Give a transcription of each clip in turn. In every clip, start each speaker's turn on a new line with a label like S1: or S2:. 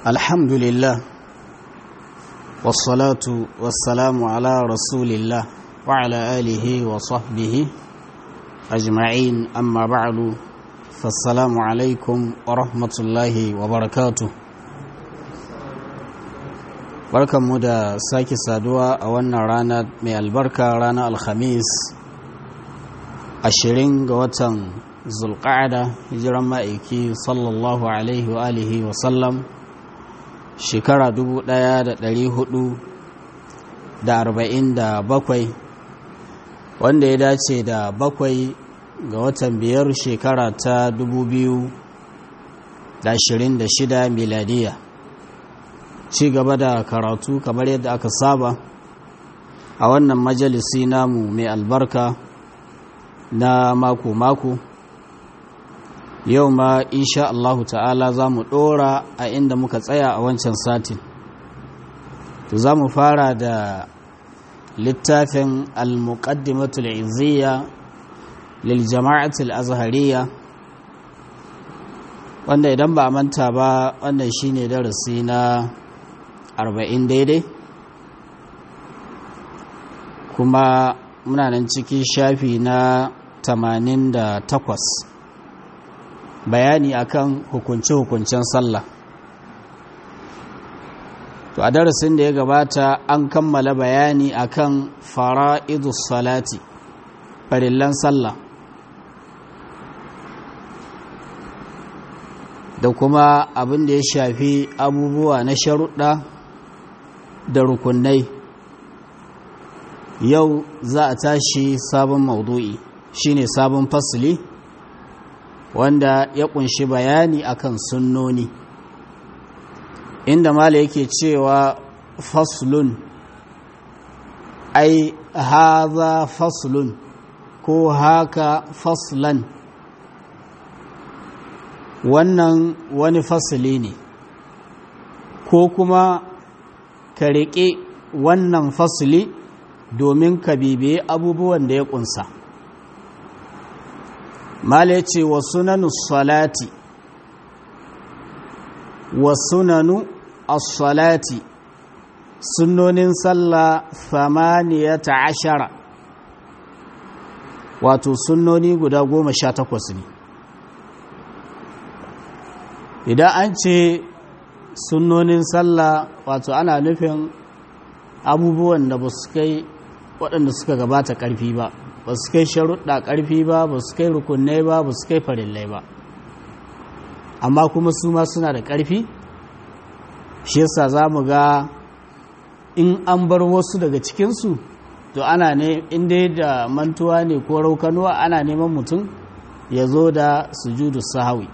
S1: الحمد لله والصلاة والسلام على رسول الله وعلى آله وصحبه أجمعين أما بعد فالسلام عليكم ورحمة الله وبركاته barkan mu da sake saduwa a wannan rana mai albarka ranar alhamis ashirin ga watan zulƙa'ada hijiran ma'aiki sallallahu alaihi wa alihi wa sallam shekara bakwai, wanda ya dace da bakwai ga watan biyar shekara ta shida miladiya ci gaba da karatu kamar yadda aka saba a wannan majalisi namu mai albarka na mako-mako yau ma insha Allahu ta'ala za mu ɗora a inda muka tsaya a wancan satin to za mu fara da littafin al-muqaddimatul izziya lil jama'atul azhariya wanda idan ba a manta ba wannan shine darasi na arba'in daidai kuma muna nan cikin shafi na tamanin da takwas bayani akan hukunce-hukuncen sallah to a darasin da ya gabata an kammala bayani akan fara'idus salati farillan sallah da kuma abin da ya shafi abubuwa na sharuɗa da rukunai yau za a tashi sabon maudu'i shine sabon fasili wanda ya kunshi bayani akan sunnoni inda mala yake cewa faslun ai haza faslun ko haka faslan wannan wani fasili ne ko kuma ka riƙe wannan fasili domin ka bibiye abubuwan da ya ƙunsa mala ce wa sunanu salati wa sunanu as-salati sunnonin sallah ta ashara wato sunnoni guda goma sha takwas ne idan an ce sunnonin sallah wato ana nufin abubuwan da ba su kai waɗanda suka gabata ƙarfi ba ba su kai sharuɗa ƙarfi ba ba su kai rukunai ba ba su kai farillai ba amma kuma su ma suna da ƙarfi shi yasa za mu ga in an bar wasu daga cikinsu to ana ne inda da mantuwa ne ko raukanuwa ana neman mutum ya zo da sujudu sahawi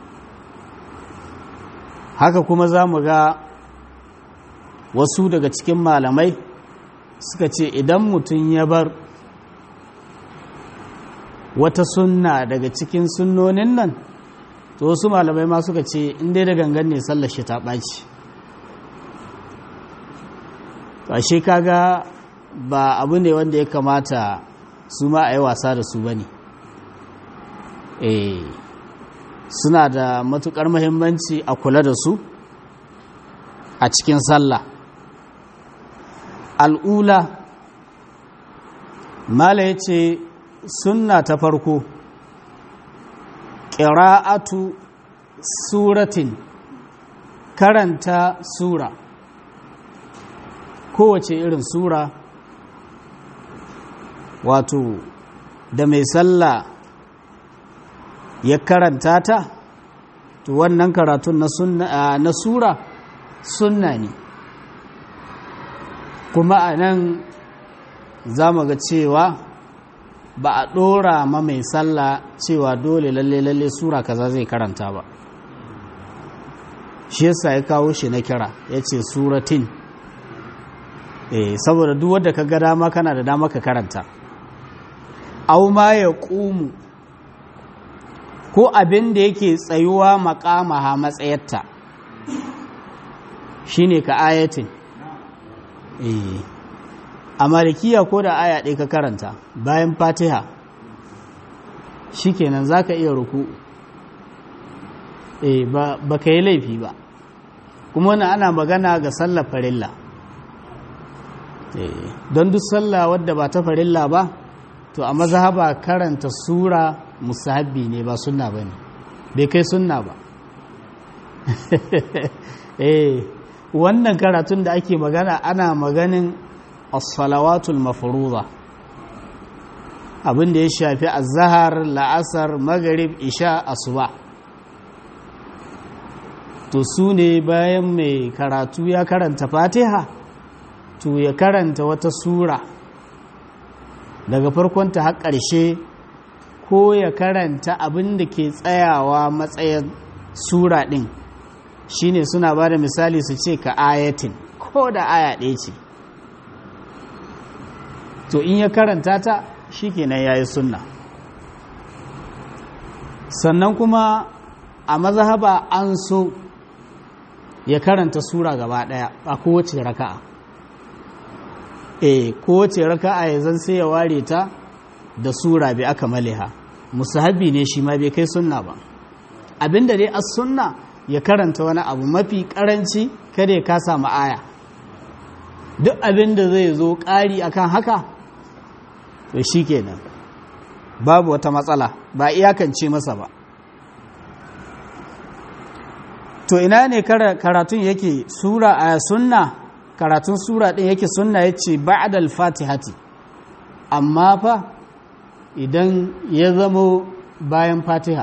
S1: haka kuma za mu ga wasu daga cikin malamai suka ce idan mutum ya bar wata sunna daga cikin sunnonin nan to wasu malamai ma suka ce inda da gangan ne sallar shi ta ɓaci ashe kaga ba abu ne wanda ya kamata su ma a yi wasa da su ba ne suna da matukar mahimmanci a kula da su a cikin sallah al'ula mala ya ce sunna ta farko ƙira'atu suratin karanta sura kowace irin sura wato da mai sallah ya karanta ta to wannan karatun na, na sura sunna ne kuma a nan za mu ga cewa ba a ɗora ma mai sallah cewa dole lalle lalle sura kaza zai karanta ba shi yasa ya kawo shi na kira ya ce suratin eh saboda duk wadda ka ga dama kana da dama ka karanta au ma ya ƙumu ko abin da yake tsayuwa makamaha matsayarta shine ka ayatin eh a malikiya ko da aya ɗaya ka karanta bayan fatiha shikenan za ka iya ruku eh ba ka yi laifi ba kuma wani ana magana ga sallar farilla don duk sallah wadda ba ta farilla ba to a mazhaba karanta sura musahabbi ne ba sunna ba ne bai kai sunna ba eh wannan karatun da ake magana ana maganin as-salawatul mafruḍa abin da ya shafi azhar la'asar maghrib isha asuba to su ne bayan mai karatu ya karanta fatiha to ya karanta wata sura daga farkonta har ƙarshe ko ya karanta abin da ke tsayawa matsayin sura ɗin shine suna ba da misali su ce ka ayatin ko da aya ɗaya ce to in ya karanta ta shi kenan ya yi sunna sannan kuma a mazhaba an so ya karanta sura gaba ɗaya a kowace raka'a e kowace raka'a ya zan sai ya ware ta da sura bi aka maliha musahabi ne shi ma bai kai sunna ba abinda dai as sunna ya karanta wani abu mafi karanci kada ya kasa aya duk abinda zai zo ƙari akan haka to shikenan babu wata matsala ba iyakance masa ba to ina ne karatun yake sura a sunna karatun sura ɗin yake sunna ya ce ba'adal fatihati amma fa idan ya zamo bayan fatiha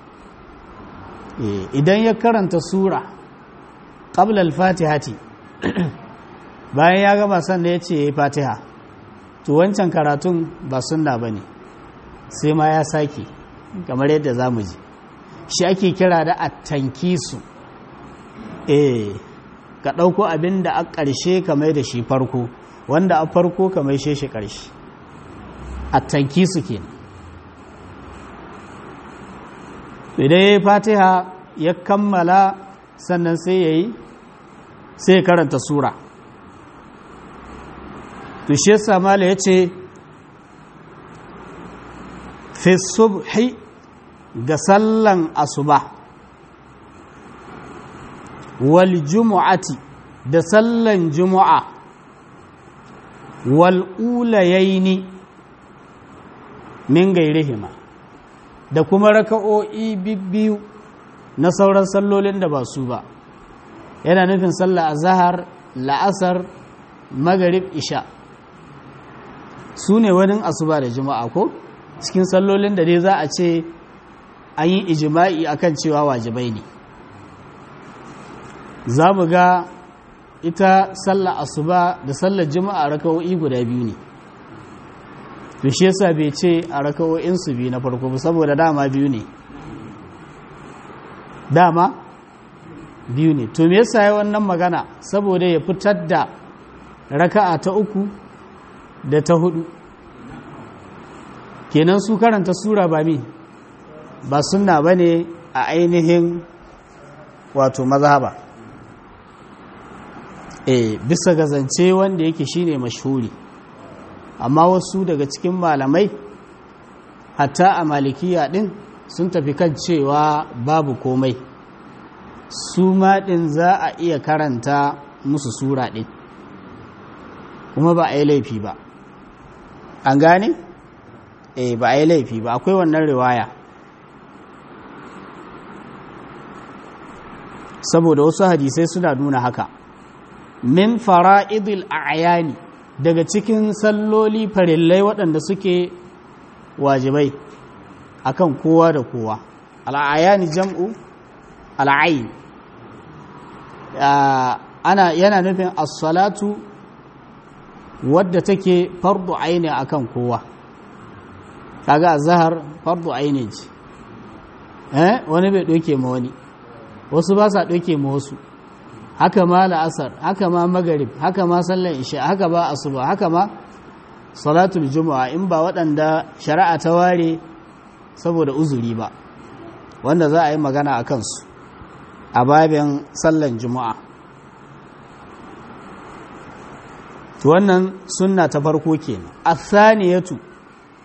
S1: idan ya karanta sura ƙablal fatihati bayan ya gama sannan ya ce ya yi fatiha to wancan karatun ba sunna ba ne sai ma ya sake kamar yadda za mu ji shi ake kira da attankisu eh ka ɗauko abin da a ƙarshe ka mai da shi farko wanda a farko ka mai shi ƙarshe a tanki su ke idan ya yi fatiha ya kammala sannan sai ya yi sai karanta sura to shi samala ya ce fi subhi ga sallan asuba wal jumu'ati da sallan jumu'a wal ulayaini min gairihima da kuma raka'o'i bibbiyu na sauran sallolin da ba su ba yana nufin sallah azhar la'asar magarib isha su ne wani asuba da juma'a ko cikin sallolin da dai za a ce an yi ijima'i akan cewa wajibai ne za mu ga ita sallar asuba da sallar juma'a raka'o'i guda biyu ne to shi yasa bai ce a raka'o'in su biyu na farko ba saboda dama biyu ne dama biyu ne to me yasa ya wannan magana saboda ya fitar da raka'a ta uku da ta hudu kenan su karanta sura ba mi ba sunna bane a ainihin wato mazhaba e bisa ga zance wanda yake shine mashhuri amma wasu daga cikin malamai hatta a malikiya din sun tafi kan cewa babu komai su ma din za a iya karanta musu sura din kuma ba a yi laifi ba an gane eh ba a yi laifi ba akwai wannan riwaya saboda wasu hadisai suna nuna haka min fara'idil a'yani daga cikin salloli farillai waɗanda suke wajibai akan kowa da kowa al'ayani jam'u al'ayin ana yana nufin as-salatu wadda take fardu aini akan kowa kaga azhar fardu aini ce eh wani bai doke ma wani wasu ba sa doke ma wasu haka ma la'asar haka ma magarib haka ma sallar isha haka ba asuba haka ma salatul juma'a in ba waɗanda shari'a ta ware saboda uzuri ba wanda za a yi magana a kansu a babin sallan juma'a wannan sunna ta farko kenan athaniyatu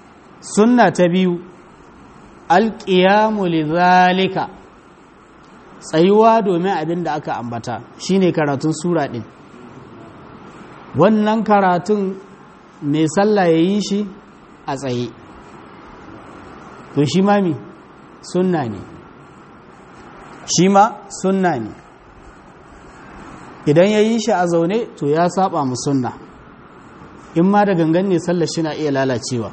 S1: sunna ta biyu alqiyamu lidhalika tsayuwa domin abin da aka ambata shine karatun sura ɗin wannan karatun mai sallah ya yi shi a tsaye to shi ma mi sunna ne shi ma sunna ne idan ya yi shi a zaune to ya saba mu sunna in ma da gangan ne sallar shi na iya lalacewa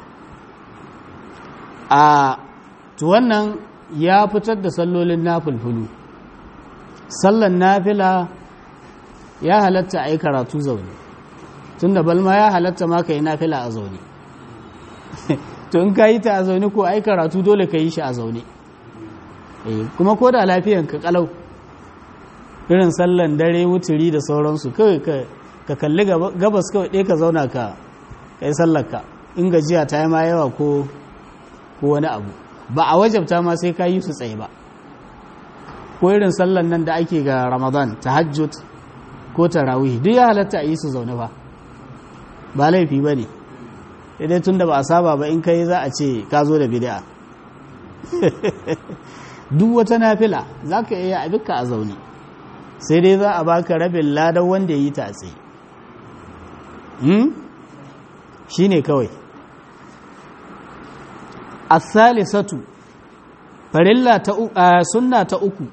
S1: a to wannan ya fitar da sallolin nafilfulu sallan nafila ya halatta a yi karatu zaune tun da balma ya halatta ma ka yi nafila a zaune to in ka yi ta a zaune ko ai karatu dole ka yi shi a zaune kuma ko da lafiyan ka kalau irin sallan dare wuturi da sauransu kawai ka kalli gabas kawai ɗaya ka zauna ka kai sallarka in gajiya ta yi ma yawa ko wani abu ba a wajabta ma sai ka yi su tsaye ba ko irin sallan nan da ake ga ramadan tahajjud ko tarawih duk ya halatta a yi su zaune ba ba laifi ba ne dai tun da ba a saba ba in kai za a ce ka zo da bid'a duk wata nafila za ka iya abinka a zaune sai dai za a baka rabin ladan wanda ya yi ta tsaye shi ne kawai asalisatu farilla ta sunna ta uku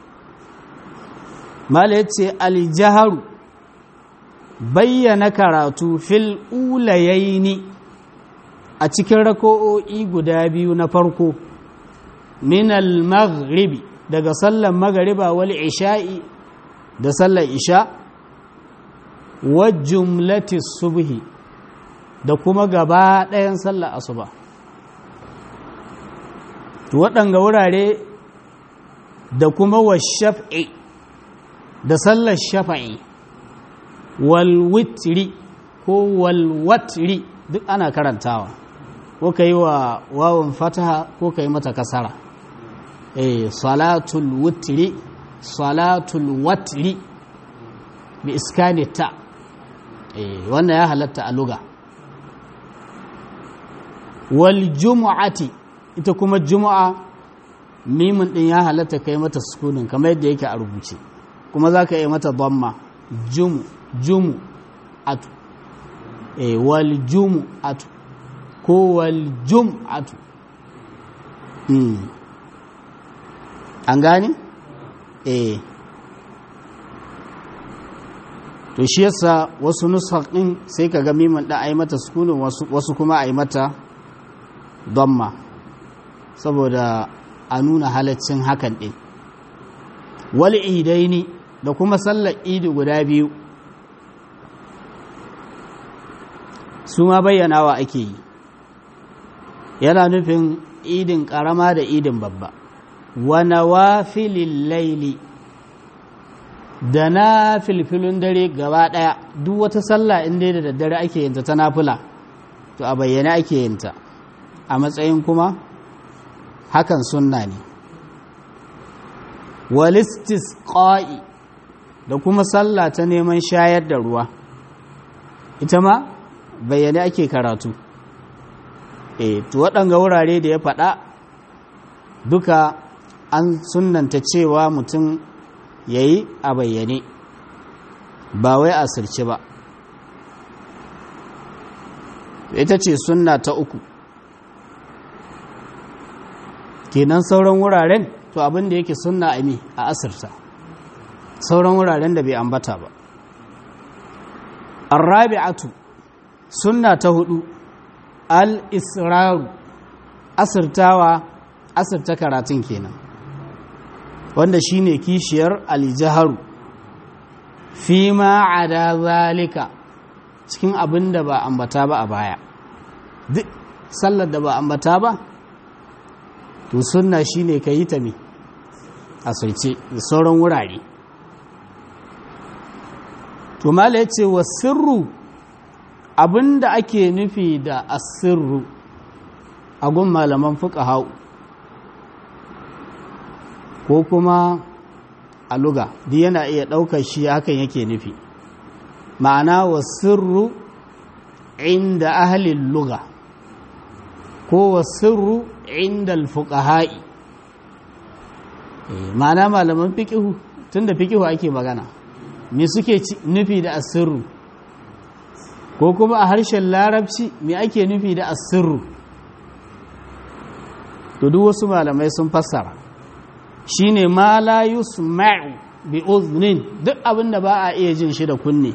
S1: mala ya ce aljaharu bayyana karatu fil ulayaini a cikin rako'o'i guda biyu na farko min al-maghribi daga sallar magariba wal isha'i da sallar isha wa jumlati subhi da kuma gaba ɗayan sallar asuba waɗanga wurare da kuma wa shaf'i da sallar shafa'i wal witri ko wal watri duk ana karantawa ko ka yi wa wawan fataha ko ka yi mata kasara eh salatul witri salatul watri bi iskani ta eh wannan ya halatta a luga wal jumu'ati ita kuma jumu'a mimin din ya halatta kai mata sukunin kamar yadda yake a rubuce kuma za ka yi mata dhamma jumu jumu atu e wal jumu atu ko wal jum atu mm. an gane eh to shi yasa wasu nusar din sai ka ga mimin da ai mata sukunin wasu, wasu kuma ai mata dhamma saboda a nuna halaccin hakan din wal idaini da kuma sallar idi guda biyu su ma bayyanawa ake yi yana nufin idin karama da idin babba wa nawafilil laili da na filfilun dare gaba daya duk wata sallah inda da daddare ake yinta ta nafila to a bayyana ake yinta a matsayin kuma hakan sunna ne walistis ƙa'i da kuma sallah ta neman shayar da ruwa ita ma bayyane ake karatu e to waɗanga wurare da ya faɗa duka an sunanta cewa mutum ya yi a bayyane ba wai a sirce ba ita ce sunna ta uku kenan sauran wuraren to abin da yake sunna a mi a asirta sauran wuraren da bai ambata ba arrabi'atu sunna ta hudu al-israru asirtawa asirta karatun kenan wanda shine kishiyar al-jaharu fi ma ada zalika cikin abin da ba ambata ba a baya duk sallar da ba ambata ba to sunna shine ka yi ta me asirce da sauran wurare to mala yace wa sirru abinda ake nufi da asirru a gun malaman fuqaha ko kuma a luga duk yana iya ɗaukar shi hakan yake nufi ma'ana wa sirru inda ahalin luga ko wa sirru inda alfuqaha'i ma'ana malaman fiƙihu tun da fiƙihu ake magana me suke nufi da asirru ko kuma a harshen larabci me ake nufi da asirru to duk wasu malamai sun fassara shine ma la yusma'u bi uznin duk abinda ba a iya jin shi da kunne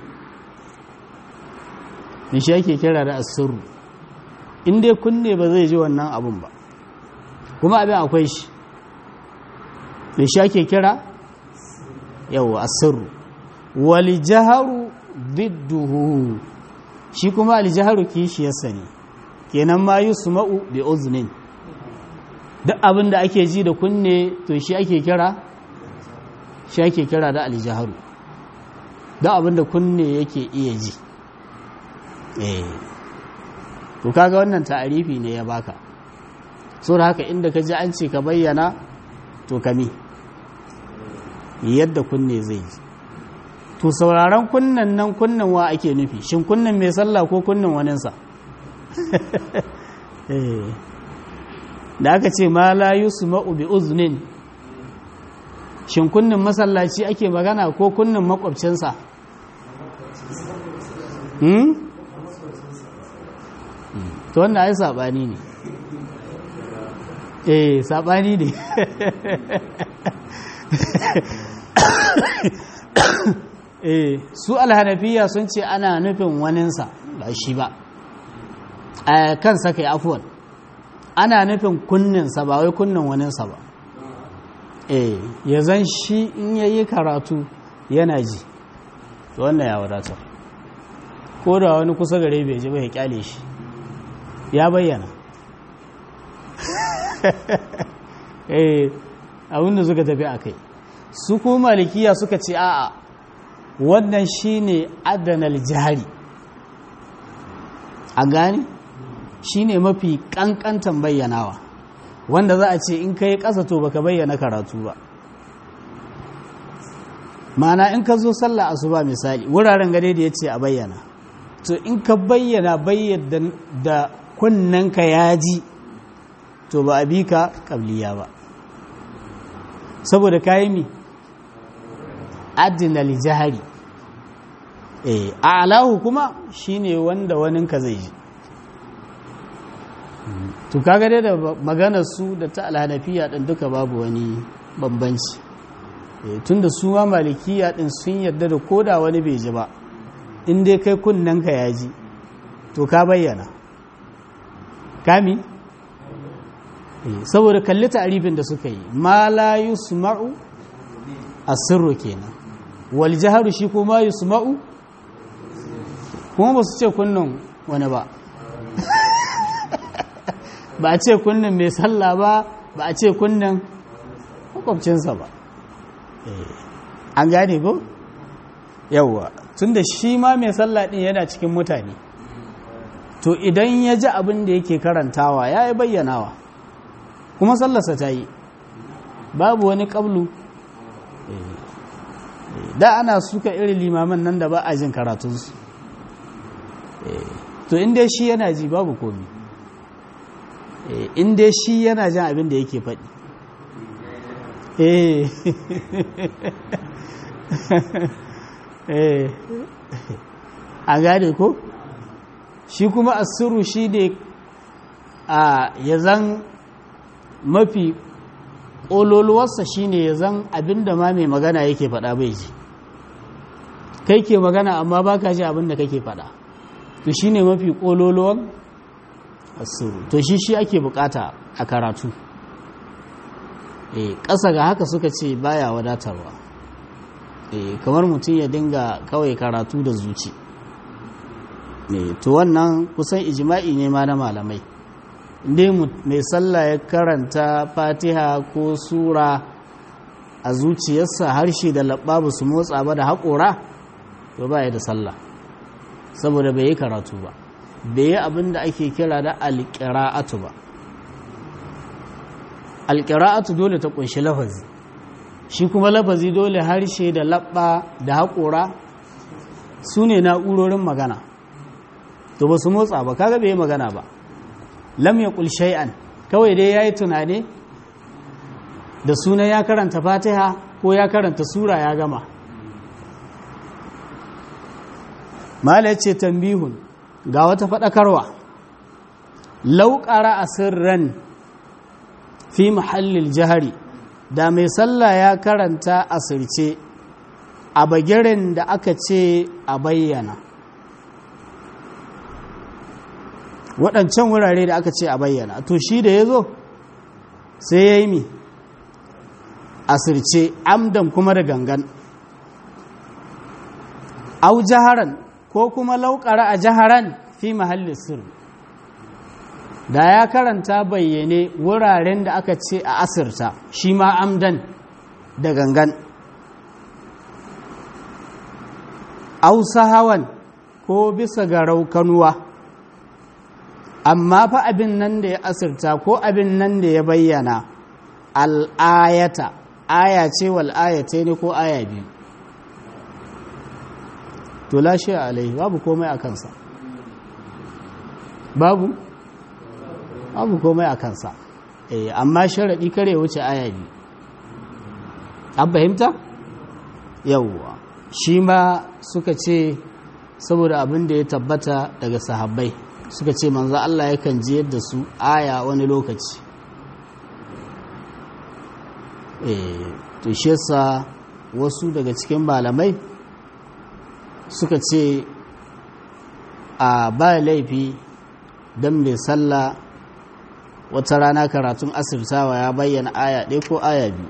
S1: me shi ake kira da asirru in dai kunne ba zai ji wannan abun ba kuma abin akwai shi me shi ake kira yawa asirru wal jaharu bidduhu shi kuma al jaharu kishiyarsa ne kenan ma yusma'u bi uznin duk abin da ake ji da kunne to shi ake kira shi ake kira da aljaharu duk abin da kunne yake iya ji eh to kaga wannan ta'arifi ne ya baka so da haka inda ka ji an ce ka bayyana to kami yadda kunne zai ji to sauraron kunnen nan kunnen wa ake nufi shin kunnen mai sallah ko kunnen waninsa eh da aka ce ma la yusma'u bi uznin shin kunnin masallaci ake magana ko kunnin makwabcinsa hmm to wanda ai sabani ne eh sabani ne eh su alhanafiya sun ce ana nufin waninsa ba shi ba a kansa kai afuwan ana nufin kunninsa ba wai kunnin waninsa ba eh ya zan shi in ya yi karatu yana ji wannan ya wadatar ko da wani kusa gare bai ji bai kyale shi ya bayyana eh abinda suka tafi a kai su kuma malikiya suka ce a'a wannan shine adanal jihari a gani shine mafi kankantan bayyanawa wanda za a ce in ka yi ƙasa to baka bayyana karatu ba mana in ka zo sallah asuba misali wuraren gade da ya ce a bayyana to in ka bayyana bayyana da kunnanka ya ji to ba a bi ka ƙabliya ba saboda kayi mi adinal jihari a alahu kuma shine wanda waninka zai ji to kaga dai da maganar su da ta alhanafiya din duka babu wani bambanci tunda su ma malikiya din sun yarda da koda wani bai ji ba in dai kai kunnen ka ya ji to ka bayyana kami saboda kalli ta'arifin da suka yi ma la yusma'u asirru kenan wal jaharu shi kuma yusma'u kuma ba su ce kunnan wani ba ba a ce kunnan mai sallah ba ba a ce kunnan makwabcinsa ba an gane ko yawwa tun da shi ma mai sallah din yana cikin mutane to idan ya ji abin da yake karantawa ya yi bayyanawa kuma sallarsa ta yi babu wani ƙablu da ana suka irin limaman nan da ba a jin karatunsu to inda shi yana ji babu komi inda shi yana jin abin da yake faɗi a gane ko shi kuma asiru shi ne a ya zan mafi ƙololuwarsa shi ne ya zan abin da ma mai magana yake faɗa bai ji kai ke magana amma ba ka ji abin da kake faɗa to shi ne mafi ƙololuwan asiru to shi shi ake bukata a karatu e ƙasa ga haka suka ce baya wadatarwa e kamar mutum ya dinga kawai karatu da zuci e to wannan kusan ijima'i ne ma na malamai inda mai sallah ya karanta fatiha ko sura a zuciyarsa harshe da labba ba su motsa ba da haƙora to ba ya da sallah saboda bai yi karatu ba bai yi abin da ake kira da alƙira'atu ba alƙira'atu dole ta ƙunshi lafazi shi kuma lafazi dole harshe da labba da haƙora su ne na'urorin magana to ba su motsa ba kaga bai yi magana ba lam ya ƙul shay'an kawai dai ya yi tunani da sunan ya karanta fatiha ko ya karanta sura ya gama mala ce tambihun ga wata faɗakarwa lauƙara a sirran fi mahallin jihari da mai sallah ya karanta asirce a bagirin da aka ce a bayyana waɗancan wurare da aka ce a bayyana to shi da ya zo sai ya yi mi asirce amdan kuma da gangan au jaharan ko kuma lauƙara a jaharan fi mahallin sirri da ya karanta bayyane wuraren da aka ce a asirta shi ma amdan da gangan ausa hawan ko bisa ga raukanuwa amma fa abin nan da ya asirta ko abin nan da ya bayyana al'ayata aya ce wal'ayata ne ko aya biyu to lashe alai babu komai a kansa babu babu komai a kansa eh amma sharaɗi kare wuce aya biyu an fahimta yawwa shi ma suka ce saboda abin da ya tabbata daga sahabbai suka ce manzo Allah yakan jiyar da su aya wani lokaci eh to shi yasa wasu daga cikin malamai suka ce a ba laifi don mai sallah wata rana karatun asirtawa ya bayyana aya ɗaya ko aya biyu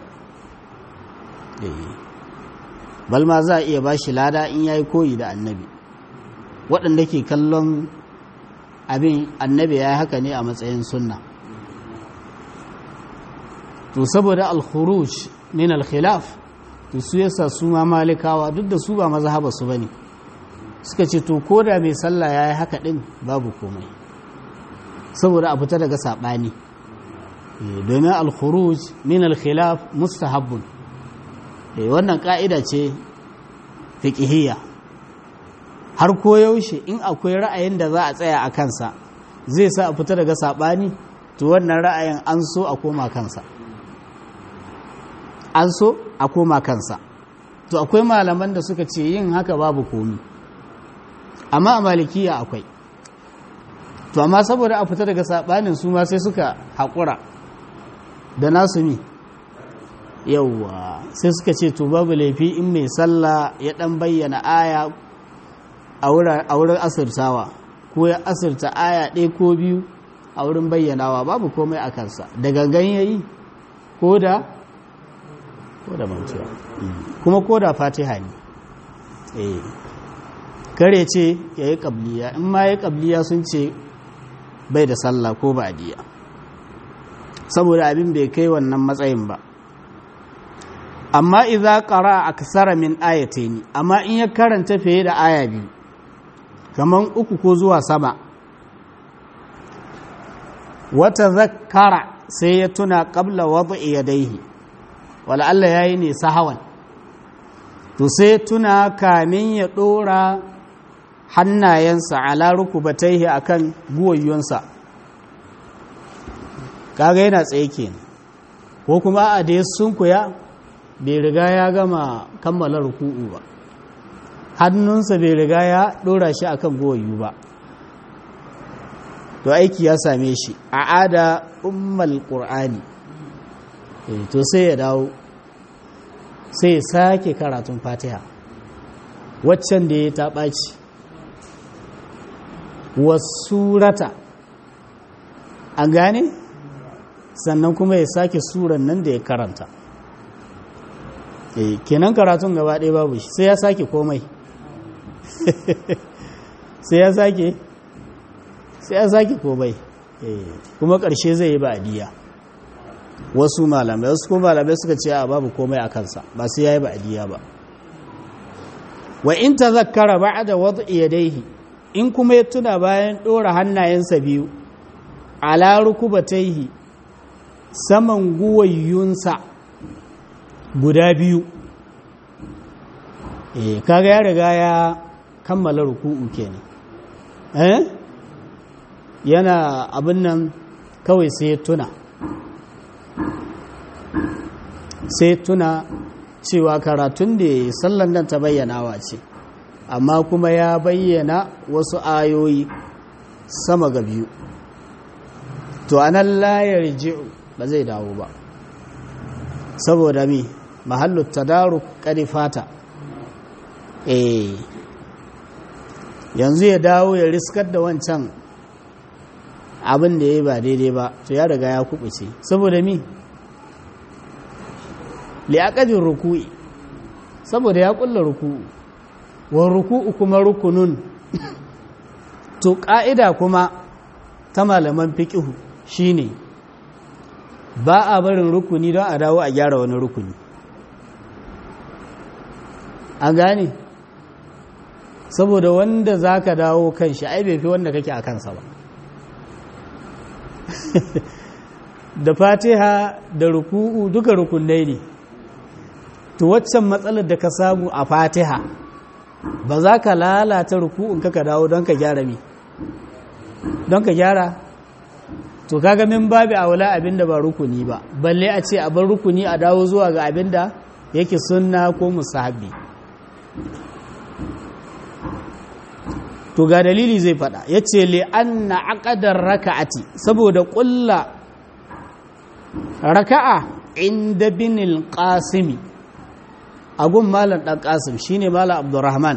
S1: balma za a iya ba shi lada in ya yi koyi da annabi waɗanda ke kallon abin annabi ya yi haka ne a matsayin sunna to saboda al-khuruj min al-khilaf to su yasa su ma malikawa duk da su ba mazhaba su bane suka ce to ko da mai sallah ya yi haka ɗin babu komai saboda a fita daga saɓani domin al-khuruj min al-khilaf mustahabbun wannan ƙa'ida ce fiƙihiyya har koyaushe in akwai ra'ayin da za a tsaya a kansa zai sa a fita daga saɓani to wannan ra'ayin an so a koma kansa an so a koma kansa to akwai malaman da suka ce yin haka babu komi amma a malikiya akwai to amma saboda a fita daga saɓanin su ma sai suka haƙura da nasu mi yauwa sai suka ce to babu laifi in mai sallah ya ɗan bayyana aya a wurin asirtawa ko ya asirta aya ɗaya ko biyu a wurin bayyanawa babu komai a kansa da gangan yayi ko da ko da mantuwa kuma ko da fatiha ne eh kare ce ya yi ƙabliya in ma ya ƙabliya sun ce bai da sallah ko ba diya saboda abin bai kai wannan matsayin ba amma idza qara aksara min ayatayn amma in ya karanta fiye da aya biyu kaman uku ko zuwa sama wata zakkara sai ya tuna qabla wad'i yadayhi wala Allah yayi ne sahawan to sai tuna kamin ya dora hannayensa ala rukubataihi akan guwayyonsa kaga yana tsaye kenan ko kuma a da sunkuya bai riga ya gama kammala ruku'u ba hannunsa bai riga ya dora shi akan guwayyu ba to aiki ya same shi a ada ummal qur'ani to sai ya dawo sai ya sake karatun fatiha waccan da ya ta ɓaci wasurata an gane sannan kuma ya sake suran nan da ya karanta kenan karatun gaba ɗaya babu shi sai ya sake komai sai ya sake sai ya sake komai kuma ƙarshe zai yi ba'adiyya wasu malamai wasu kuma malamai suka ce a babu komai a kansa ba sai ya yi ba'adiyya ba wa in ta zakara ba da wata iyadaihi in kuma ya tuna bayan ɗora hannayensa biyu ala rukubataihi saman guwayyunsa guda biyu eh kaga ya riga ya kammala ruku'u kenan eh yana abin nan kawai sai ya tuna sai tuna cewa karatun da ya sallan nan ta bayyanawa ce amma kuma ya bayyana wasu ayoyi sama ga biyu to anan layar ji'u ba zai dawo ba saboda mi mahallu tadaru fata eh yanzu ya dawo ya riskar da wancan abin da ya yi ba daidai ba to ya riga ya kubuce saboda mi liyaƙadin ruku'i saboda ya ƙulla ruku'u wa ruku'u kuma rukunun to ƙa'ida kuma ta malaman fiƙihu shine ba a barin rukuni don a dawo a gyara wani rukuni a gane saboda wanda za ka dawo kan shi ai bai fi wanda kake a kansa ba da fatiha da ruku'u duka rukunai ne to waccan matsalar da ka samu a fatiha ba za ka lalata ruku'un ka dawo don ka gyara mi don ka gyara to kaga min babi aula abinda ba rukuni ba balle a ce a bar rukuni a dawo zuwa ga abinda yake sunna ko musahabi to ga dalili zai fada yace li anna aqdar raka'ati saboda ƙulla raka'a inda binil qasimi agun malam dan qasim shine malam abdurrahman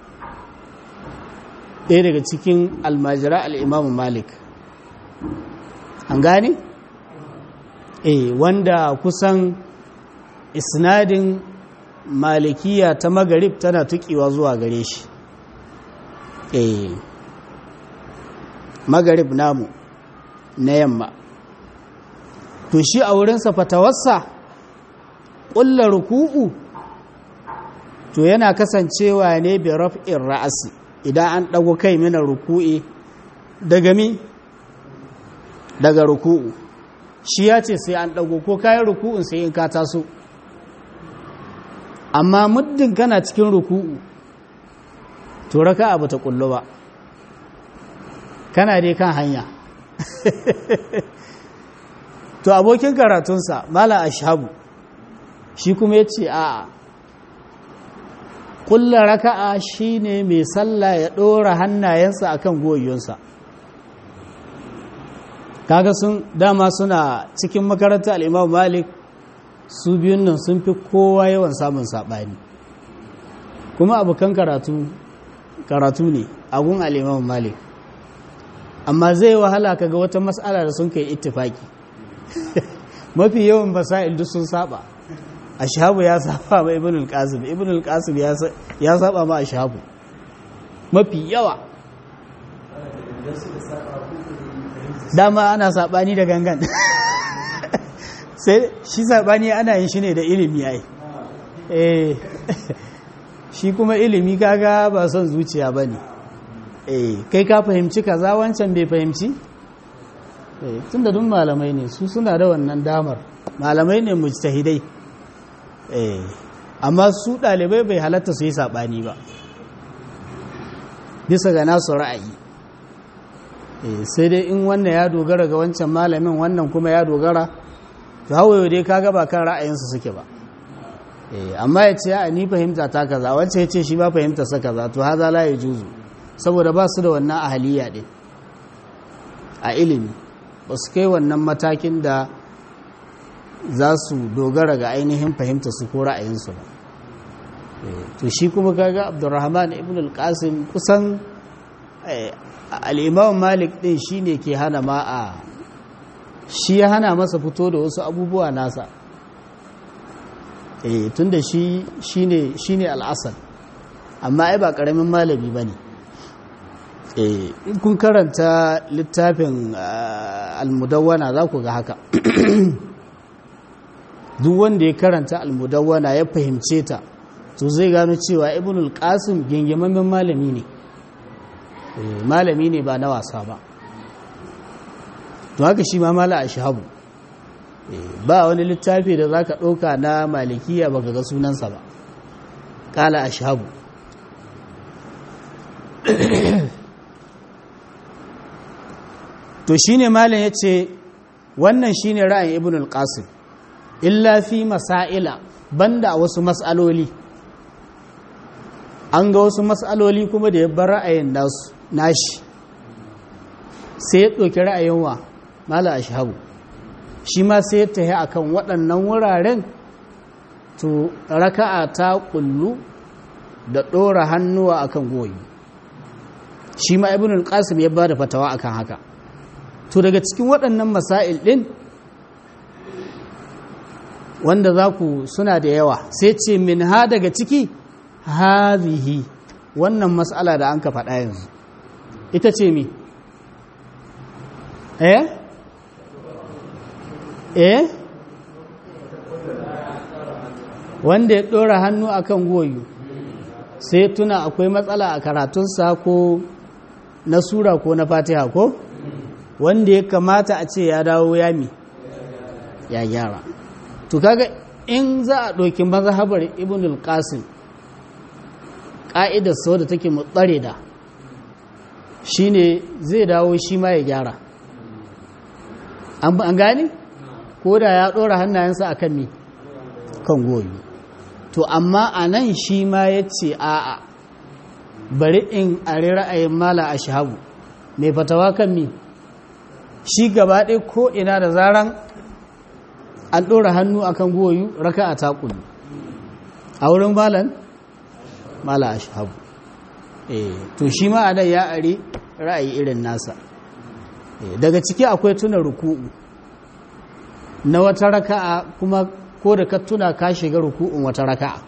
S1: ɗaya daga cikin almajira al-imam malik an gane eh wanda kusan isnadin malikiya ta magarib tana tukiwa zuwa gare shi eh magarib namu na yamma to shi a wurinsa fatawarsa ƙulla ruku'u to yana kasancewa ne bi raf'in ra'asi idan an ɗago kai mina ruku'i daga mi daga ruku'u shi ya ce sai an ɗago ko kayan ruku'un sai in ka taso amma muddin kana cikin ruku'u to raka abu ta kullu ba kana dai kan hanya to abokin karatunsa mala ashabu shi kuma ya ce a kulla raka'a shine mai sallah ya ɗora hannayensa akan goyonsa kaga sun dama suna cikin makarantar al'imam malik su biyun nan sun fi kowa yawan samun saɓani kuma abokan karatu karatu ne agun al'imam malik amma zai wahala kaga wata matsala da sun kai ittifaki mafi yawan basa'il duk sun saba ashabu ya saba ma ibn al-qasim ibn al-qasim ya saba ma ashabu mafi yawa dama ana sabani da gangan sai shi sabani ana yin shi ne da ilimi ai eh shi kuma ilimi kaga ba son zuciya bane eh kai ka fahimci kaza wancan bai fahimci eh tunda duk malamai ne su suna da wannan damar malamai ne mujtahidai eh amma su dalibai bai halatta su yi sabani ba bisa ga nasu ra'ayi sai dai in wannan ya dogara ga wancan malamin wannan kuma ya dogara to hawaye dai kaga ba kan ra'ayinsu suke ba amma ya ce a ni fahimta ta kaza wancan ya ce shi ba fahimta sa kaza to haza la ya juzu saboda ba su da wannan ahaliya din a ilimi ba su kai wannan matakin da za su dogara ga ainihin fahimta su ko ra'ayinsu ba to shi kuma kaga abdurrahman ibn al-qasim kusan al'imam malik ɗin shi ne ke hana ma a shi ya hana masa fito da wasu abubuwa nasa e tun da shi ne al'asar amma ai ba ƙaramin malami ba ne in kun karanta littafin almudawwana za ku ga haka duk wanda ya karanta almudawwana ya fahimce ta to zai gano cewa ibnul qasim gingimammen malami ne malami ne ba na wasa ba to haka shi ma mala a shahabu ba wani littafi da za ka ɗauka na malikiya ba ga sunansa ba ƙala a shahabu to shi ne malin ya ce wannan shi ne ra'ayin ibn al-qasim illa fi masaila banda wasu mas'aloli an ga wasu mas'aloli kuma da ya bar ra'ayin nashi sai ya ɗauki ra'ayin wa mala ashabu shi ma sai ya tahi akan waɗannan wuraren to raka'a ta kullu da ɗora hannuwa akan goyi shi ma ibn al-qasim ya bada fatawa akan haka to daga cikin waɗannan masail ɗin wanda za ku suna da yawa sai ce min ha daga ciki hazihi wannan matsala da an ka faɗa yanzu ita ce mi eh eh wanda ya ɗora hannu akan goyo sai tuna akwai matsala a karatunsa ko na sura ko na fatiha ko wanda ya kamata a ce ya dawo yami ya gyara to kaga in za a ɗauki mazhabar ibn al-qasim ƙa'idar sau da take mutsare da shine zai dawo shi ma ya gyara an gani ko da ya ɗora hannayensa a kan mi kan goyi to amma a nan shi ma ya ce a'a bari in a ra'ayin mala a shahabu mai fatawa kan mi shi gaba ɗaya ko ina da zaran an ɗora hannu a kan goyu raka a takulu a wurin malan mala a shahabu to shi ma a nan ya are ra'ayi irin nasa daga ciki akwai tuna ruku'u na wata raka'a kuma ko da ka tuna ka shiga ruku'un wata raka'a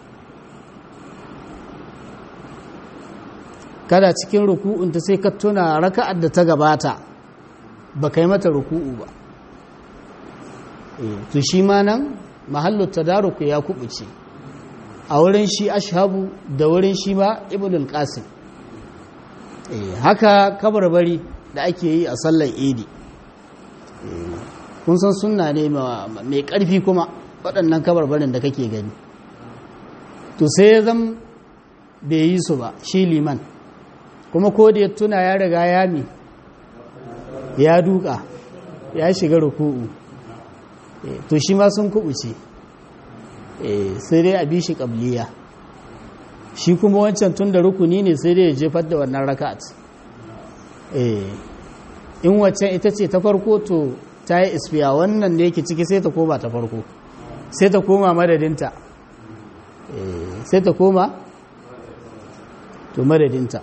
S1: kada cikin ruku'un ta sai ka tuna raka'ar da ta gabata ba kai mata ruku'u ba to shi ma nan mahallu tadaruku ya kubuce a wurin shi ashabu da wurin shi ma ibn al-qasim haka kabarbari da ake yi a sallar idi kun san sunna ne mai ƙarfi kuma waɗannan kabarbarin da kake gani to sai ya zam bai yi su ba shi liman kuma ko da ya tuna ya riga ya mi ya duka ya shiga ruku'u to shi ma sun kubuce sai dai a bi shi ƙabliya shi kuma wancan tun da rukuni ne sai dai ya jefar da wannan raka'at in waccan ita ce ta farko to ta yi isfiya wannan da yake ciki sai ta koma ta farko sai ta koma madadinta sai ta koma to madadinta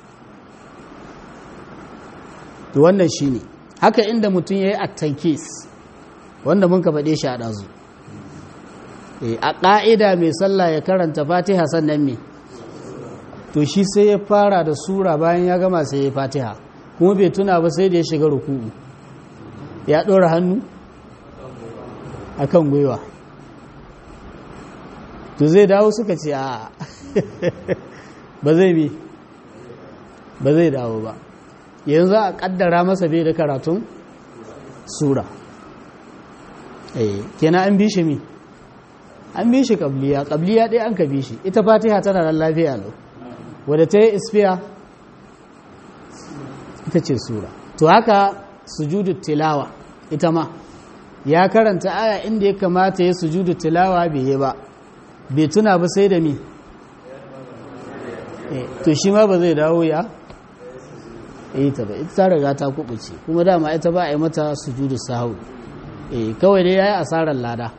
S1: to wannan shi ne haka inda mutum ya yi attankis wanda mun ka faɗe shi a ɗazu a ƙa'ida mai sallah ya karanta fatiha sannan me to shi sai ya fara da sura bayan ya gama sai ya fatiha kuma bai tuna ba sai da ya shiga ruku'u ya ɗora hannu a kan gwiwa to zai dawo suka ce a ba zai bi ba zai dawo ba yanzu a ƙaddara masa bai da karatun sura kenan an bi shi mi an bi shi ƙabliya ƙabliya ɗaya an ka bi shi ita fatiha tana da lafiya lau wadda ta yi isfiya ita ce sura to haka sujudu tilawa ita ma ya karanta aya inda ya kamata ya sujudu tilawa bai yi ba bai tuna ba sai da mi to shi ma ba zai dawo ya ita ba ita ta riga ta kubuce kuma dama ita ba a yi mata sujudu sahu kawai dai ya yi asarar lada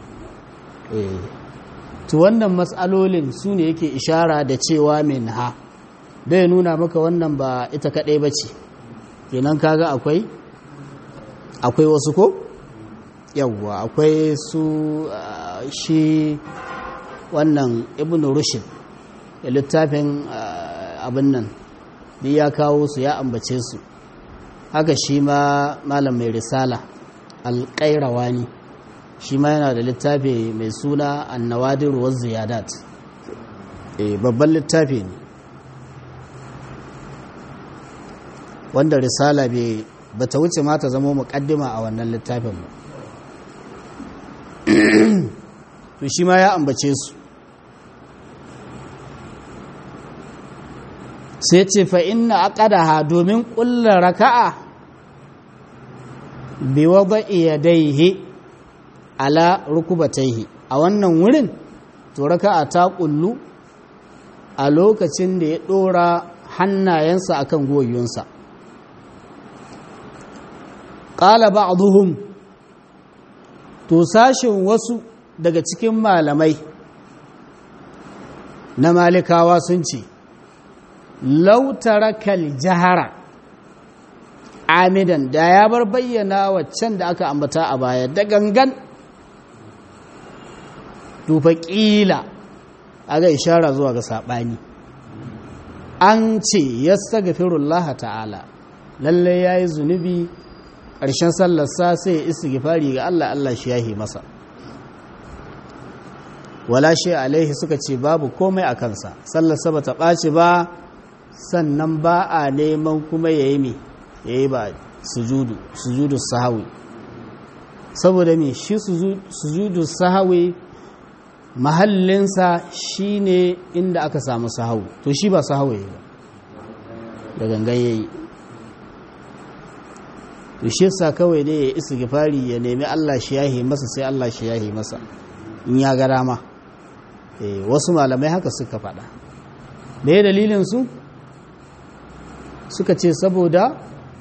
S1: to wannan matsalolin su ne yake ishara da cewa min ha bai nuna maka wannan ba ita kaɗai ba ce kenan kaga akwai akwai wasu ko yawwa akwai su shi wannan ibn rushd da littafin abin nan duk ya kawo su ya ambace su haka shi ma malam mai risala alƙairawani shi ma yana da littafi mai suna annawadir wa ziyadat babban littafi ne wanda risala bai ba ta wuce ma ta zama muƙaddima a wannan littafin ba to shi ma ya ambace su sai ce fa inna aqadaha domin ƙullar raka'a bi wada'i yadayhi ala rukubataihi a wannan wurin to raka'a ta kullu a lokacin da ya dora hannayensa akan goyonsa qala ba'dhum to sashin wasu daga cikin malamai na malikawa sun ce lautarakal jahara amidan da ya bar bayyana waccan da aka ambata a baya da gangan tufa ƙila a ga ishara zuwa ga saɓani an ce ya stagfirullah ta'ala lallai ya yi zunubi ƙarshen sallarsa sai ya isi gifari ga Allah Allah shi yahi masa wala shi alaihi suka ce babu komai a kansa sallarsa ba ta ɓaci ba sannan ba a neman kuma ya yi mai ya yi ba sujudu sujudu sahawi saboda me shi sujudu sahawi mahallinsa shine inda aka samu sahawu to shi ba sahawi ba da gangan yayi to shi sa kawai dai ya isa gifari ya nemi Allah shi yahi masa sai Allah shi yahi masa in ya ga dama eh wasu malamai haka suka faɗa me dalilin su suka ce saboda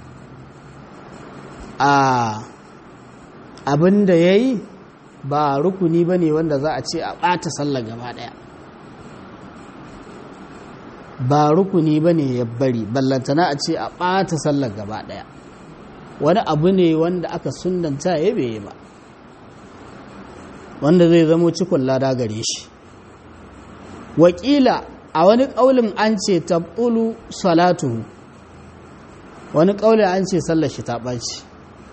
S1: a abin da ya yi ba rukuni ba ne wanda za a ce a ɓata sallar gaba ɗaya ba rukuni ba ne ya bari ballantana a ce a ɓata sallar gaba ɗaya wani abu ne wanda aka sundanta ya bai ba wanda zai zamo cikon lada gare shi wakila a wani ƙaulin an ce tabɓulu salatuhu wani ƙaulin an ce sallar shi ta ɓaci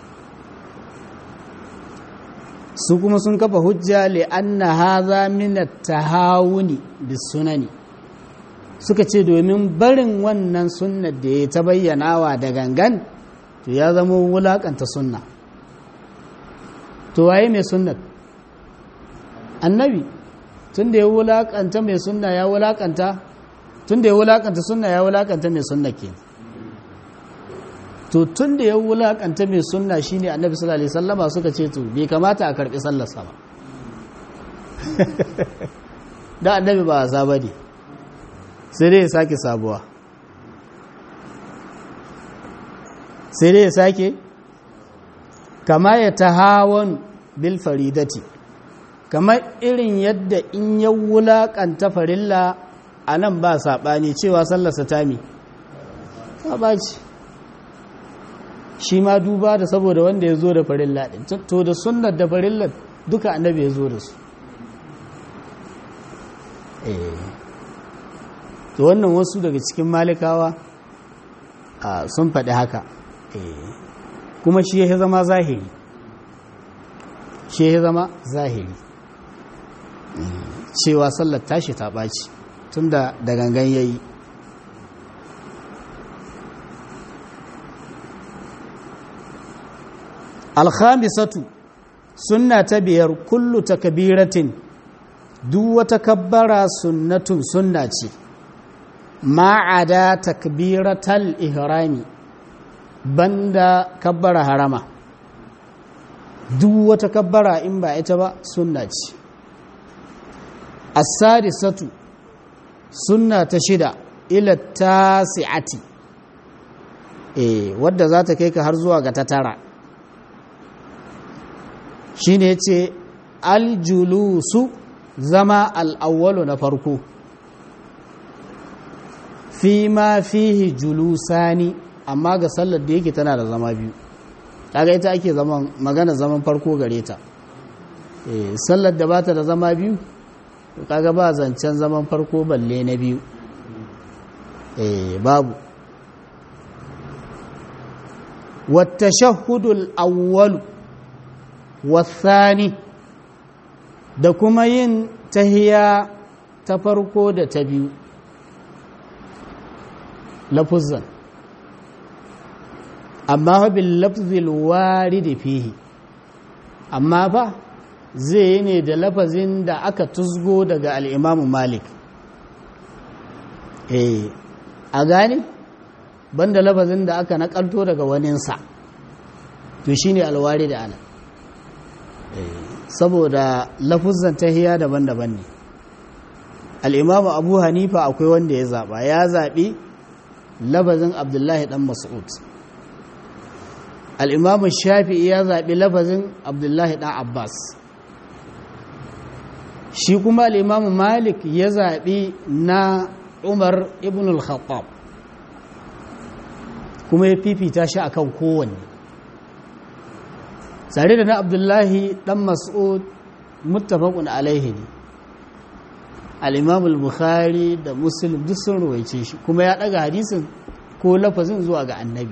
S1: su kuma sun kafa hujja li anna hadha min at-tahawuni bis-sunani suka ce domin barin wannan sunnar da ya ta bayyanawa da gangan to ya zama wulakanta sunna to waye mai sunnar annabi tun da ya wulakanta mai sunna ya wulakanta tun da ya wulakanta sunna ya wulakanta mai sunna ke to tun da ya wulakanta mai sunna shine annabi sallallahu alaihi wasallama suka ce to bai kamata a karbi sallar sa ba da annabi ba a ba ne sai dai ya sake sabuwa sai dai ya sake kama ya tahawon bil faridati kamar irin yadda in ya wulakanta farilla a nan ba saɓani cewa sallarsa ta mi ba ce shi ma duba da saboda wanda ya zo da farilla ɗin to da sunnar da farillar duka annabi ya zo da su to wannan wasu daga cikin malikawa sun faɗi haka kuma shi ya zama zahiri shi ya zama zahiri cewa sallar tashi ta ɓaci tun da gangan ya yi alhamisatu sunna ta biyar kullu takbiratin duk wata kabbara sunnatun sunna ce ma'ada takbiratal ihrami banda kabbara harama duk wata kabbara in ba ita ba sunna ce as-sadisatu sunna ta shida ila tasi'ati eh wadda za ta kai ka har zuwa ga ta tara shine yace aljulusu zama al'awwalu na farko fi ma fihi julusani amma ga sallar da yake tana da zama biyu kaga ita ake zaman magana zaman farko gare ta eh sallar da bata da zama biyu kaga ba zancen zaman farko balle na biyu eh babu والتشهد الأول والثاني da kuma yin tahiya ta farko da ta biyu lafuzan amma bil lafzil waridi fihi amma ba zai yi ne da lafazin da aka tuzgo daga al'imamu malik eh a gane banda lafazin da aka nakalto daga waninsa to shine alwari da ana eh saboda lafuzan tahiya daban-daban ne al'imamu abu hanifa akwai wanda ya zaɓa ya zaɓi labazin abdullahi ɗan mas'ud al'imamu shafi'i ya zaɓi labazin abdullahi ɗan abbas shi kuma al'imamu malik ya zaɓi na umar ibn al-khattab kuma ya fifita shi akan kowanne tare da na abdullahi ɗan mas'ud muttafaqun alaihi ne al'imamul bukhari da muslim duk sun ruwaice shi kuma ya ɗaga hadisin ko lafazin zuwa ga annabi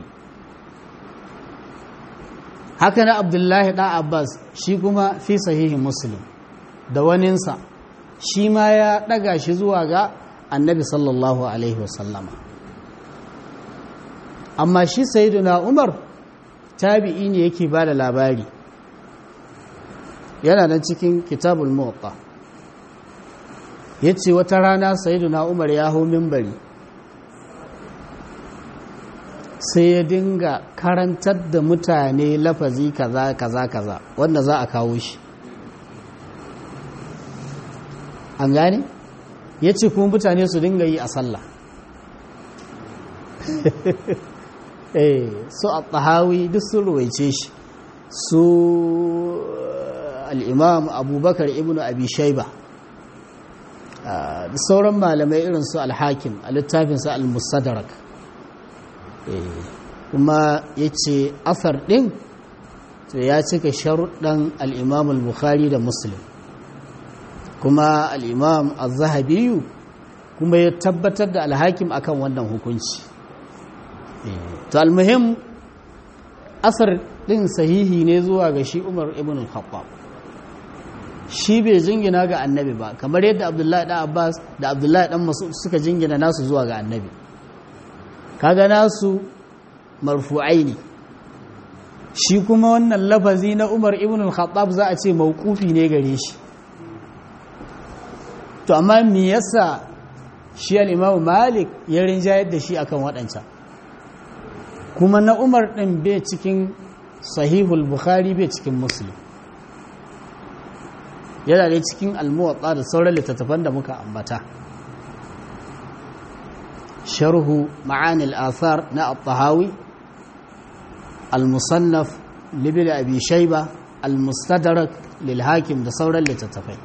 S1: haka na abdullahi ɗan abbas shi kuma fi sahihin muslim da waninsa shi ma ya ɗaga shi zuwa ga annabi sallallahu alaihi wasallama amma shi sayiduna umar tabi'i ne yake ba da labari yana nan cikin kitabul muwatta ya ce wata rana sayiduna umar ya hau mimbari sai ya dinga karantar da mutane lafazi kaza kaza kaza wanda za a kawo shi an gane ya ce kuma mutane su dinga yi a sallah eh su a tsahawi duk sun ruwaice shi su al'imam abubakar ibn abi shaiba da sauran malamai irin su alhakim a littafinsa al-mustadrak kuma ya ce asar ɗin to ya cika sharuɗan al'imam al-bukhari da muslim kuma al'imam al-zahabiyu kuma ya tabbatar da alhakim akan wannan hukunci to almuhim asar ɗin sahihi ne zuwa ga shi umar ibn al-khattab shi bai jingina ga annabi ba kamar yadda abdullahi ɗan abbas da abdullahi ɗan masu suka jingina nasu zuwa ga annabi kaga nasu marfu'ai ne shi kuma wannan lafazi na umar ibn al-khattab za a ce mawqufi ne gare shi to amma me yasa shi al-imam malik ya rinjayar da shi akan waɗancan kuma na umar ɗin bai cikin sahihul bukhari bai cikin muslim yana da cikin almuwatsa da sauran littattafan da muka ambata sharhu ma'anil athar na at-tahawi al-musannaf libil abi shayba al-mustadrak lil hakim da sauran littattafai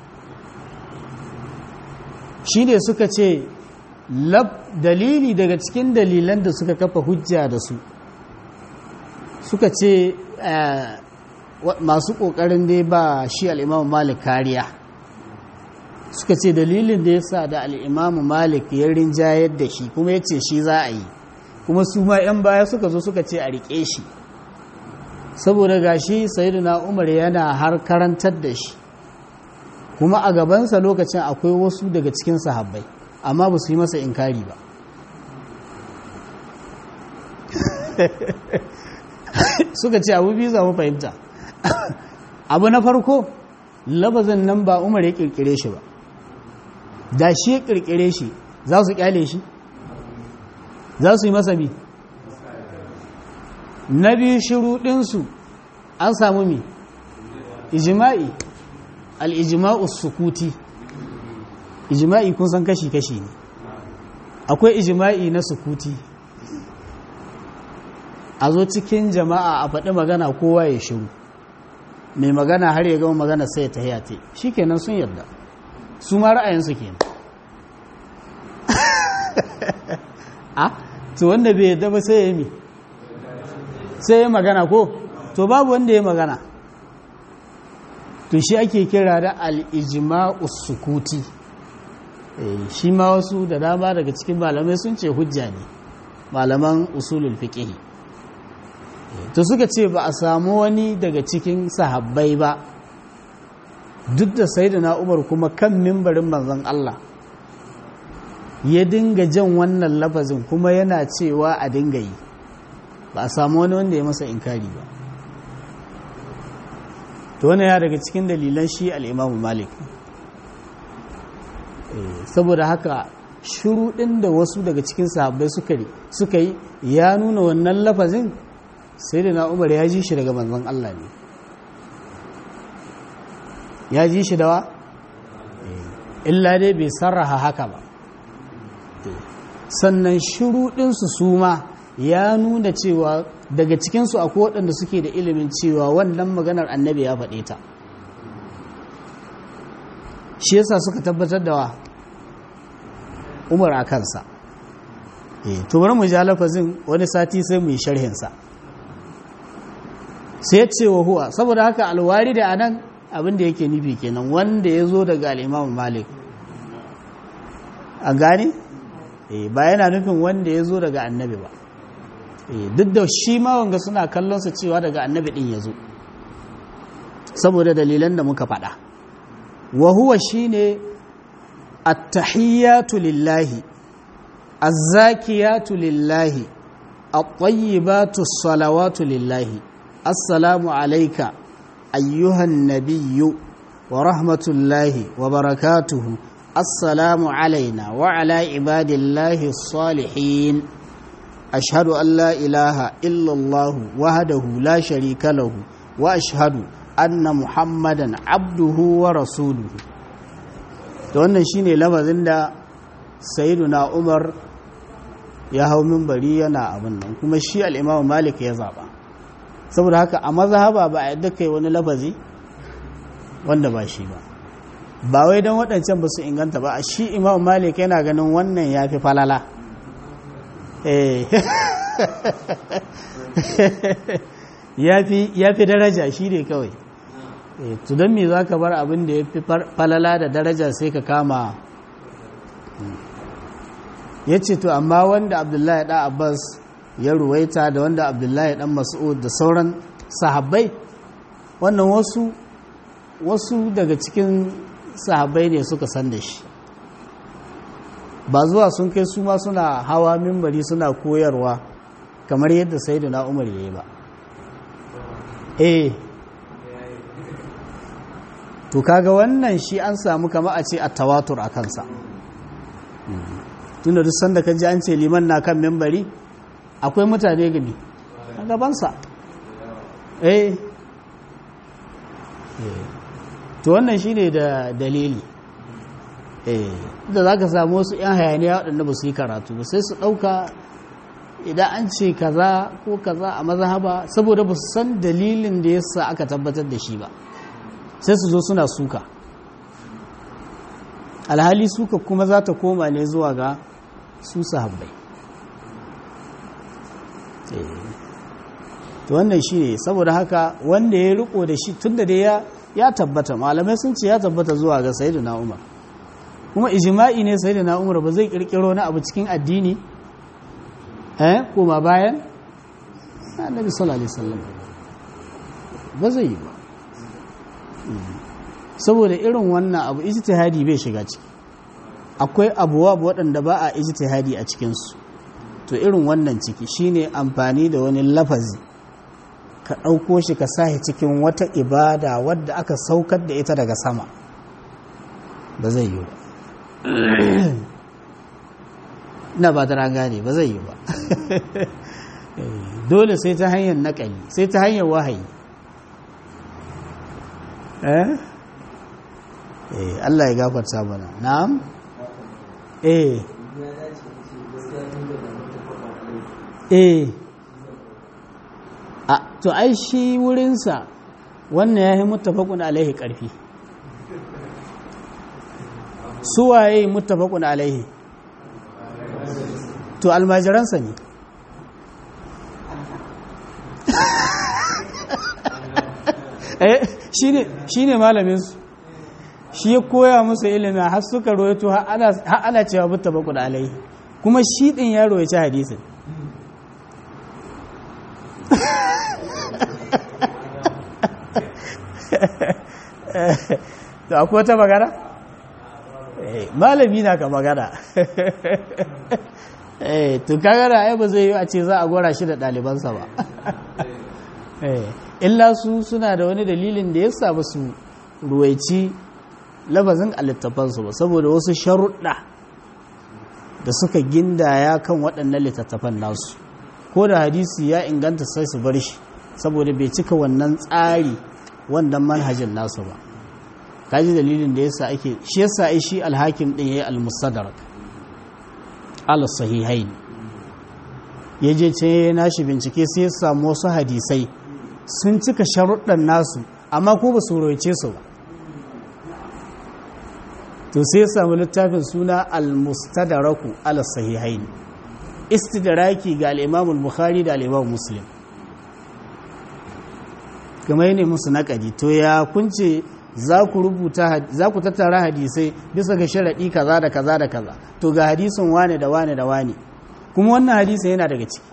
S1: shine suka ce dalili daga cikin dalilan da suka kafa hujja da su suka ce masu ƙoƙarin dai ba shi al'imamu malik kariya suka ce dalilin da ya sa da al'imamu malik ya rinjayar da shi kuma ya ce shi za a yi kuma su ma 'yan baya suka zo suka ce a riƙe shi saboda ga shi na umar yana har karantar da shi kuma a gabansa lokacin akwai wasu daga cikin sahabbai amma ba su yi masa inkari ba suka ce abu biyu za mu fahimta abu na farko labazin nan ba umar ya kirkire shi ba da shi ya kirkire shi za su kyale shi za su yi masa bi na biyu shiruɗinsu an samu mi ijima'i al'ijima'u sukuti ijima'i kun san kashi-kashi ne akwai ijima'i na sukuti a zo cikin jama'a a faɗi magana kowa ya shiru mai magana har ya gama magana sai ta hayate shi kenan sun yarda su ma ra'ayinsu kenan a to wanda bai yarda ba sai ya yi sai ya magana ko to babu wanda ya magana to shi ake kira da al'ijima'us sukuti shi ma wasu da dama daga cikin malamai sun ce hujja ne malaman usulul fiqh to suka ce ba a samu wani daga cikin sahabbai ba duk da sayyidina Umar kuma kan mimbarin manzon Allah ya dinga jan wannan lafazin kuma yana cewa a dinga yi ba a samu wani wanda ya masa inkari ba to wani ya daga cikin dalilan shi al'imamu malik saboda haka shuruɗin da wasu daga cikin sahabbai suka yi ya nuna wannan lafazin sai da na umar ya ji shi daga manzon Allah ne ya ji shi dawa illa dai bai sarraha haka ba sannan shuruɗinsu su ma ya nuna cewa daga cikinsu akwai waɗanda suke da ilimin cewa wannan maganar annabi ya faɗe ta shi yasa suka tabbatar da wa umar a kansa to bari mu ja lafazin wani sati sai mu yi sharhinsa sai ya ce wa huwa saboda haka alwari da anan abin da yake nufi kenan wanda ya zo daga al'imamu malik a gane ba yana nufin wanda ya zo daga annabi ba duk da shi ma wanga suna kallonsa cewa daga annabi din ya zo saboda dalilan da muka faɗa wa huwa shine at-tahiyyatu lillahi az-zakiyatu lillahi at-tayyibatu salawatu lillahi assalamu alayka ayyuhan nabiyyu wa rahmatullahi wa barakatuhu assalamu alayna wa ala ibadillahi as-salihin ashhadu an la ilaha illa allah wahdahu la sharika lahu wa ashhadu anna muhammadan abduhu wa rasuluhu da wannan shine lafazin da sayyiduna umar ya hau minbari yana abin nan kuma shi al-imam malik ya zaba saboda haka a mazhaba ba a yadda kai wani lafazi wanda ba shi ba ba wai don waɗancan ba su inganta ba a shi imam malik yana ganin wannan ya fi falala ya fi daraja shi ne kawai to don me za ka bar abin da ya fi falala da daraja sai ka kama ya ce to amma wanda abdullahi ɗan abbas ya ruwaita da wanda abdullahi ɗan mas'ud da sauran sahabbai wannan wasu wasu daga cikin sahabbai ne suka san da shi ba zuwa sun kai su ma suna hawa mimbari suna koyarwa kamar yadda sayyidina umar ya yi ba eh to kaga wannan shi an samu kama a ce a tawatur a kansa tunda duk sanda ka ji an ce liman na kan mimbari akwai mutane gani a gabansa eh to wannan shi ne da dalili da za ka samu wasu 'yan hayaniya waɗanda ba su yi karatu ba sai su ɗauka idan an ce kaza ko kaza a mazhaba saboda ba su san dalilin da yasa aka tabbatar da shi ba sai su zo suna suka alhali suka kuma za ta koma ne zuwa ga su sahabbai to wannan shi ne saboda haka wanda ya riko da shi tun da dai ya tabbata malamai sun ce ya tabbata zuwa ga sayyidina umar kuma ijma'i ne sayyidina umar ba zai kirkiro na abu cikin addini eh kuma bayan annabi sallallahu alaihi wasallam ba zai yi ba saboda irin wannan abu ijtihadi bai shiga ciki akwai abuwa waɗanda ba a ijtihadi a cikinsu to irin wannan ciki shine amfani da wani lafazi ka ɗauko shi ka sahi cikin wata ibada wadda aka saukar da ita daga sama ba zai yi ba ina ba ta gane ba zai yi ba dole sai ta hanyar naƙali sai ta hanyar wahayi eh Allah ya gafarta mana na'am eh eh a to ai shi wurinsa wannan ya yi mutafakun alaihi ƙarfi suwaye mutafakun alaihi to almajiransa ne shi ne malaminsu shi ya koya musu ilimi har suka royato har ana cewa mutafakun alaihi kuma shi ɗin ya royaci hadisin to akwai wata magana? malami na ka magana to kagara ai ba zai yi a ce za a gora shi da ɗalibansa ba illa su suna da wani dalilin da ya saba su ruwaici labazin a littafansu ba saboda wasu sharuɗa da suka gindaya kan waɗannan littattafan nasu ko da hadisi ya inganta sai su bar shi saboda bai cika wannan tsari wannan manhajin nasu ba kaji dalilin da yasa ake shi yasa ai shi alhakim din yayi al-mustadrak al sahihain yaje ce nashi bincike sai ya samu wasu hadisai sun cika sharuɗan nasu amma ko ba su roice su ba to sai ya samu littafin suna al-mustadraku al sahihain istidraki ga al-imam al-bukhari da al-imam muslim kamar ne musu naƙadi to ya kunce za ku rubuta za ku tattara hadisai bisa ga sharaɗi kaza da kaza da kaza to ga hadisin wane da wane da wane kuma wannan hadisin yana daga ciki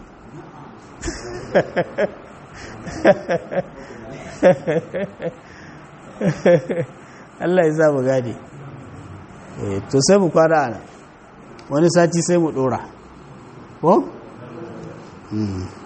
S1: Allah ya sa mu gade to sai mu kwara ana wani sati sai mu dora ko?